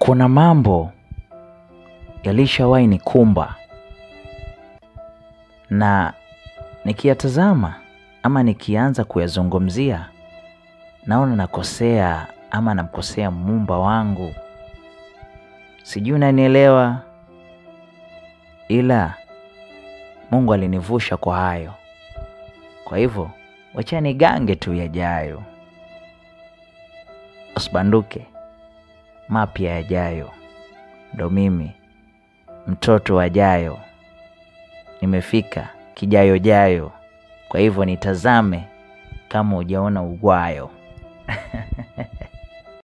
kuna mambo yalishawahi nikumba na nikiyatazama ama nikianza kuyazungumzia naona nakosea ama namkosea muumba wangu. Sijui unanielewa, ila Mungu alinivusha kwa hayo. Kwa hivyo wacha nigange tu yajayo, usibanduke, mapya yajayo. Ndo mimi mtoto wajayo, nimefika kijayo jayo. Kwa hivyo nitazame kama hujaona ugwayo.